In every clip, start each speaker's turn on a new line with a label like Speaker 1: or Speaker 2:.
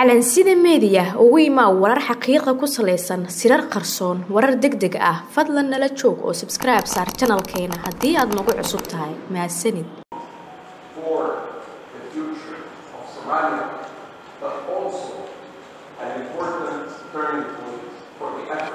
Speaker 1: calansida meediya ugu imaa warar xaqiiqa ku salaysan sirar qarsoon warar deg deg ah fadlan nala joog oo sabskribe saar janalkeena haddii aad nagu cusub tahay mahadsanid
Speaker 2: for the future of Somalia, but also an important turning point for the effort.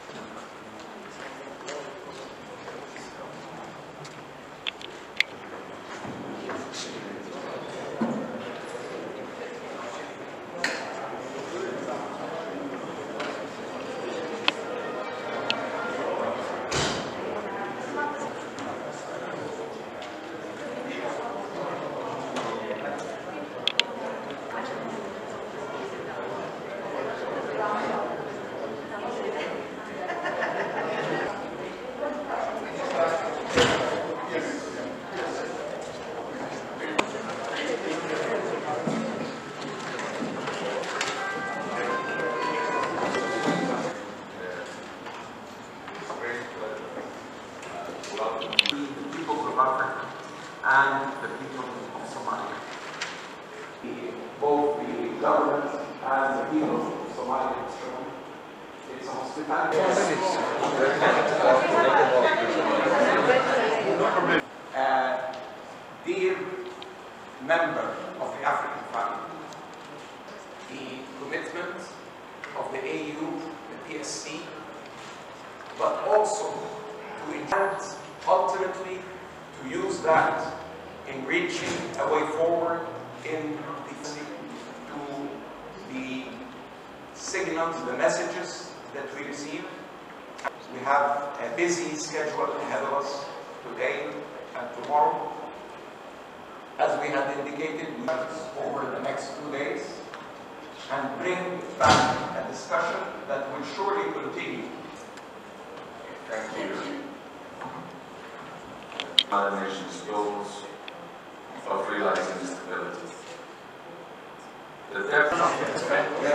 Speaker 2: the people of Africa and the people of Somalia. The- Both the government and the people of Somalia have shown its hospitality. Uh, Dear member of the African family, the commitment of the AU, the PSC, but also to intend ultimately to use that in reaching a way forward in the to the signals, the messages that we receive. We have a busy schedule ahead of us today and tomorrow. As we had indicated, we have over the next two days and bring back a discussion that will surely continue
Speaker 3: Thank you. United Nations goals of realizing stability. The depth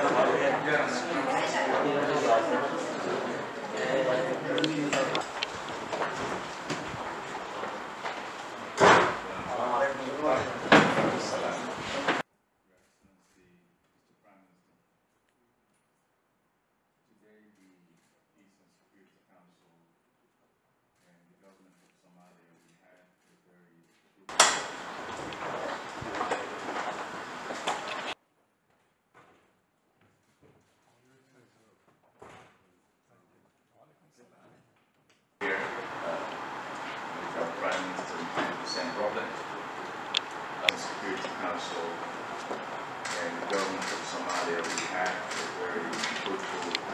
Speaker 3: Today, the Eastern Security Council and the government of Somalia, we had a very here, uh, with our Prime Minister Mohamed Hussein Roble, our Security Council, and the government of Somalia, we had a very fruitful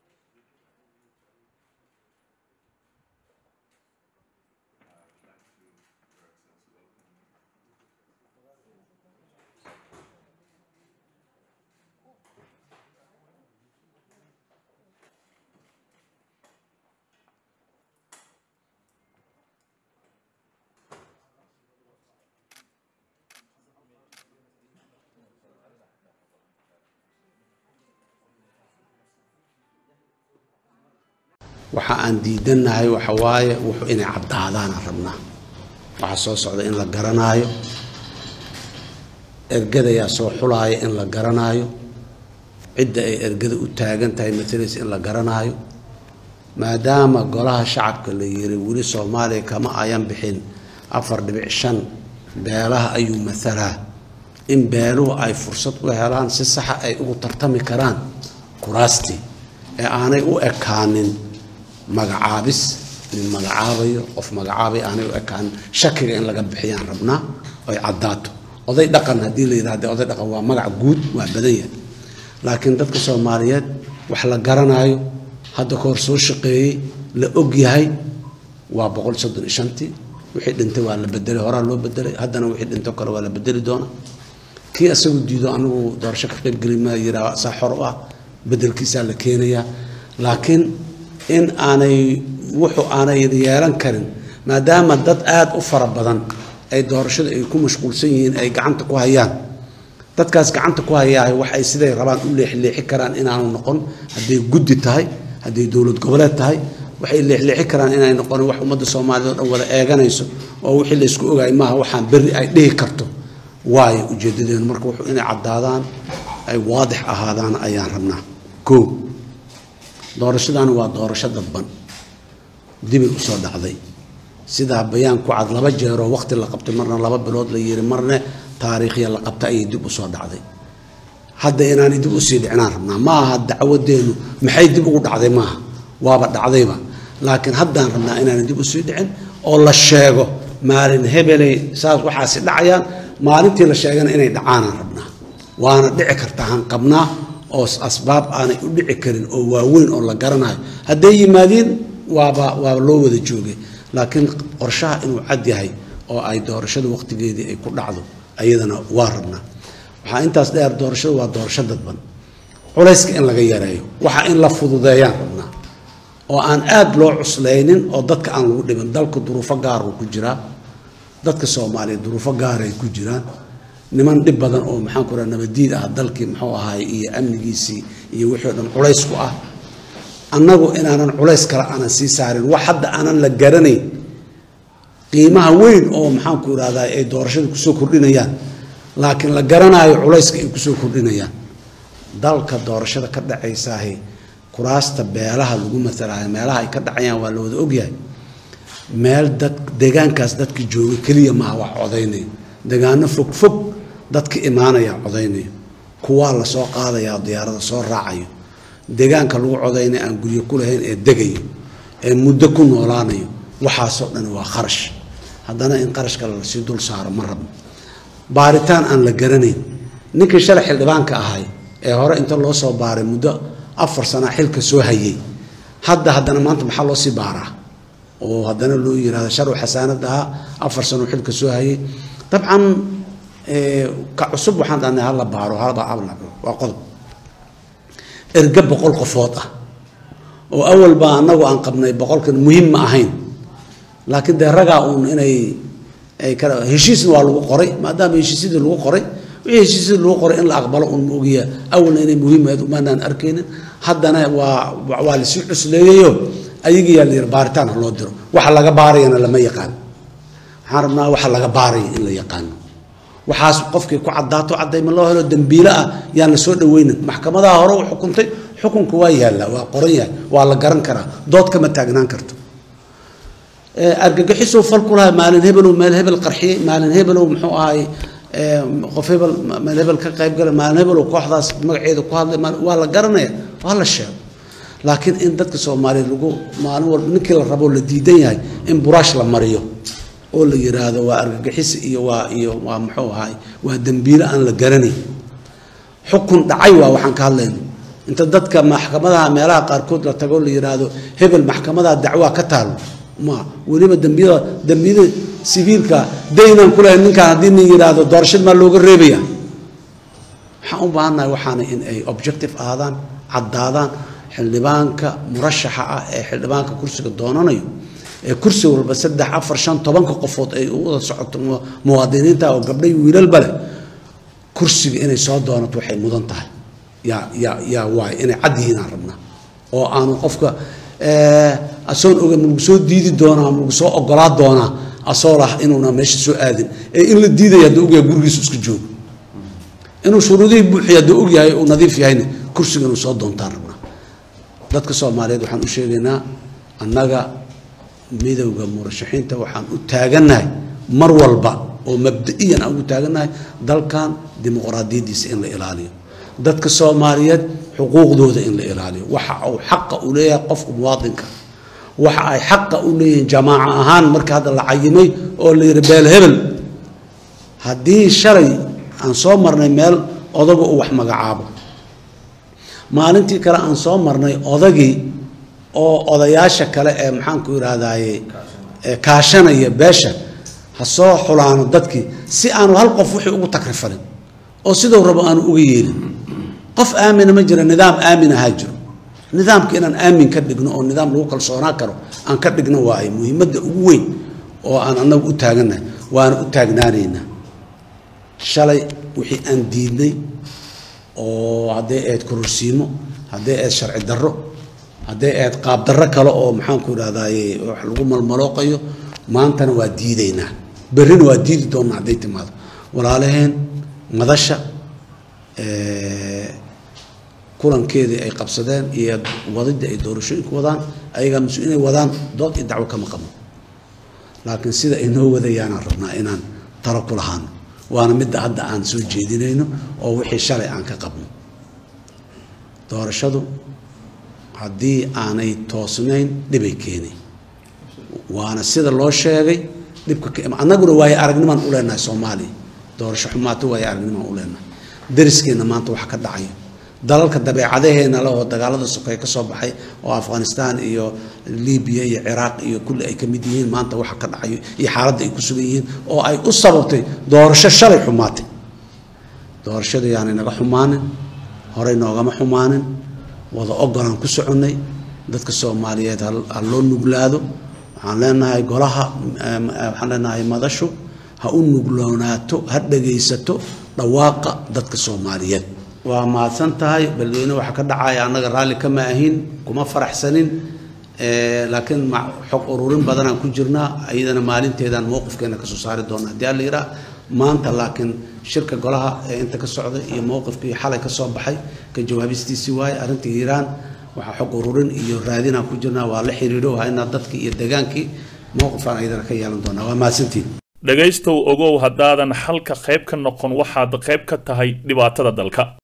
Speaker 4: waxa aan diidannahay waxa waaye wuxuu inay caddaadaana rabnaa waxaa soo socda in la garanaayo ergadayaa soo xulaaya in la garanaayo cidda ay ergada u taagan tahay matalaysa in la garanaayo maadaama golaha shacabka la yiri weli soomaaliya kama ayan bixin afar dhibic shan beelaha ayuu matalaa in beeluhu ay fursad u helaan si saxa ay ugu tartami karaan kuraastii ee aanay u ekaanin magacaabis nin magacaabayo qof magacaabay aanay u ekaan shakiga in laga bixiyaan rabnaa oy caddaato oday dhaqan haddii la yidhahda oday dhaqan waa magac guud waa badan yahay laakiin dadka soomaaliyeed wax la garanaayo hadda ka hor soo shaqeeyey la og yahay waa boqol soddon iyo shantii wixii dhintay waa la bedelay horaa loo bedelay haddana wixii dhintay kale waa la bedeli doonaa kii isagu diido anigu doorasho ka qaybgeli maa yiraa saa xor u ah bedelkiisaa la keenayaa laakiin in aanay wuxuu aanay yeelan karin maadaama dad aada u fara badan ay doorashada ay ku mashquulsan yihiin ay gacanta ku hayaan dadkaas gacanta ku hayaa wax ay siday rabaan u leexleexi karaan inaanu noqon hadday guddi tahay hadday dowlad goboleed tahay waxay leexleexi karaan inay noqon wax ummadda soomaaliyed oo dhan wada eeganayso oo wixii la isku ogaay maaha waxaan berri ay dhihi karto waayo ujeedadeenu marka wuxuu inay caddaadaan ay waadix ahaadaan ayaan rabnaa koo doorashadani waa doorasho dadban dibay usoo dhacday sidaa bayaan ku cad laba jeeroo waqti la qabtay marna laba bilood la yiri marne taariikhya la qabta ayay dib usoo dhacday hadda inaanay dib usii dhicinaan rabnaa ma aha dacwadeenu maxay dib ugu dhacday maaha waaba dhacdayba laakiin haddaan rabnaa inaanay dib usii dhicin oo la sheego maalin hebeley saas waxaasi dhacayaan maalintii la sheegana inay dhacaanaan rabnaa waana dhici kartaa han qabnaa oo asbaab aanay u dhici karin oo waaweyn oo la garanayo hadday yimaadiin waaba waaba loo wada joogay laakiin qorshaha inuu cad yahay oo ay doorashada waqtigeedii ay ku dhacdo ayadana waa rabnaa waxaa intaas dheer doorashadu waa doorasho dadban culayska in laga yareeyo waxa in la fududeeyaan rabnaa oo aan aada loo cuslaynin oo dadka aan lagu dhibin dalku duruufo gaaruu ku jiraa dadka soomaaliya duruufo gaaray ku jiraan niman dhib badan oo maxaan ku raha nabadiid ah dalkii muxuu ahaay iyo amnigiisii iyo wixii o dhan culays ku ah annagu inaanan culays kale aanan sii saarin wax hadda aanan la garanayn qiimaha weyn oo maxaan ku irahdaa ay doorashada kusoo kordhinayaan laakiin la garanaayo culayska ay kusoo kordhinayaan dalka doorashada ka dhacaysaahi kuraasta beelaha lagu matalaayo meelaha ay ka dhacayaan waa la wada ogyahay meel dad deegaankaas dadka jooga keliya maaha wax codaynayo deegaano fog fog dadka imaanaya codaynayo kuwaa lasoo qaadayaa diyaarada soo raacayo deegaanka lagu codaynay aan guryo ku lahayn ee degayo ee muddo ku noolaanayo waxaasoo dhan waa kharash haddana in qarashka lasii dul saaro ma rabno baaritaan aan la garanayn ninkii shalay xildhibaanka ahay ee hore inta loo soo baaray muddo afar sana xilka soo hayay hadda haddana maanta maxaa loo sii baaraa oo haddana loo yirahda sharw xasaanad ahaa afar sano xilka soo hayay dabcan ka cusub waxaan dhahnay hala baaro halba waa qodob erge boqol qofood ah oo awal baa annagu aan qabnay boqolkan muhiim ma ahayn laakiin dee ragaa uun inay ay kala heshiisna waa lagu qoray maadaama heshiisyadii lagu qoray wixii heshiisyadii lagu qoray in la aqbalo uun ma ogiya awalna inay muhiim ahayd umaanaan arkaynin haddana waa waa lasii cusleeyayo ayagiyaa la yidhi baaritaan ha loo diro waxa laga baarayana lama yaqaan waxaan rabnaa waxa laga baaraya in la yaqaano waxaas qofkii ku caddaato caddayma loo helo dembiile ah yaan la soo dhaweynin maxkamadaha hore u xukuntay xukunka waa yaallaa waa qoran yahay waa la garan karaa dood kama taagnaan karto argagixisuu fal ku lahay maalin hebelow meel hebel qarxiyey maalin hebelow muxuu ahay qof hebel meel hebel ka qayb galay maalin hebelow kooxdaas magaceeda ku hadlay waa la garanaya waa la sheego laakiin in dadka soomaaliya lagu maalin walba ninkii la rabo la diidan yahay in buraash la mariyo oo la yiraahdo waa argagixis iyo waa iyo waa muxuu ahay waa dembiile aan la garanayn xukun dhacay waa waxaan ka hadlayno inta dadka maxkamadaha meelaha qaarkood la tago la yiraahdo hebel maxkamadaha dacwaa ka taalo ma weliba dembiyada dembiyada sibiilka daynaan ku lahayn ninkaan haddii nin yiraahdo doorashad maa looga reebaya waxaan u baahannahay waxaana in ay objective ahaadaan caddaadaan xildhibaanka murashaxa ah ee xildhibaanka kursiga doonanayo ee kursi walba saddex afar shan tobanka qofood ay u wada socoto muwaadiniinta oo gabdhay wiilalba leh kursiga inay soo doonato waxay mudan tahay yaa yaa yaa waay inay cad yihiin aan rabnaa oo aanu qofka asoon oga ma lagu soo diidi doonaa ma lagu soo ogolaa doonaa asoo lah inuuna meesha soo aadin ee in la diidaya hadduu ogyahay gurigiisu iska joogo inuu shuruudihii buuxiya hadduu ogyahay uu nadiif yahayna kursiga inuu soo doontaan rabnaa dadka soomaaliyeed waxaan u sheegaynaa annaga midowda murashaxiinta waxaan u taagannahay mar walba oo mabda-iyan aan ugu taagannahay dalkan dimuqraadiyaddiisa in la ilaaliyo dadka soomaaliyeed xuquuqdooda in la ilaaliyo waxa uu xaqa u leeyahay qofka muwaadinka waxa ay xaqa u leeyihiin jamaaca ahaan marka hadda la cayimay oo la yidhi beel hebel haddii shalay aan soo marnay meel odaga uu wax magacaabo maalintii kale aan soo marnay odagii oo odayaasha kale ee maxaanku idhaahdaye kaashanaya beesha ha soo xulaano dadkii si aanu hal qof wixii ugu takrifalin oo siduu rabo aanu uga yeelin qof aamina ma jira nidaam aamin ahaa jiro nidaamka inaan aamin ka dhigno oo nidaam lagu kalsoonaan karo aan ka dhigno waaye muhiimadda ugu weyn oo aan annagu u taagannahay waana u taagnaanaynaa shalay wixii aan diidnay oo hadday ahayd kororsiimo hadday ahayd sharci darro hadday ahayd qaab darro kale oo maxaanku idhahdaye wax lagu malmalooqayo maantana waa diidaynaa berrina waa diidi doonnaa hadday timaado walaalaheen madasha kulankeedii ay qabsadeen iyo wadidii ay doorashooyinku wadaan ayagaa mas inay wadaan dood iyo dacwo kama qabno laakiin sida ay noo wadayaanaan rabnaa inaan talo ku lahaano waana midda hadda aan soo jeedinayno oo wixii shalay aan ka qabno doorashadu haddii aanay toosnayn dhibay keenay waana sida loo sheegay dhibka annaguna waayo aragnimaan u leenahay soomaaliya doorasho xumaato waayo aragnimaan u leenahay dariskeenna maanta wax ka dhacayo dalalka dabeecadaheena leh oo dagaalada sokeeye ka soo baxay oo afghanistan iyo libiya iyo ciraaq iyo kulli ay ka mid yihiin maanta waxa ka dhacayo iyo xaaladda ay ku sugan yihiin oo ay u sababtay doorasho shalay xumaatay doorashada yaanay naga xumaanin horey noogama xumaanin wada ogolaan ku soconnay dadka soomaaliyeed ha loo nuglaado waxaan leenahay golaha waxaan leenahay madashu ha u nugloonaato ha dhagaysato dhawaaqa dadka soomaaliyeed waa mahadsan tahay beledweyne waxaa ka dhacaya annaga raalli kama ahin kuma faraxsanin laakiin xog ururin badanaan ku jirnaa iyadana maalinteedaan mowqifkeena kasoo saari doona haddii alla yiraa maanta laakiin shirka golaha ee inta ka socda iyo mowqifkii xalay ka soo baxay ka jawaabistiisii waaye arrinta hiiraan waxaa xog ururin iyo raadinaan ku jirnaa waa la xiriiro waa inaa dadkii iyo degaankii mowqifaan iyadana ka yeelan doonaa waa mahadsantiin
Speaker 5: dhegaystow ogow haddaadan xalka qayb ka noqon waxaad qayb ka tahay dhibaatada dalka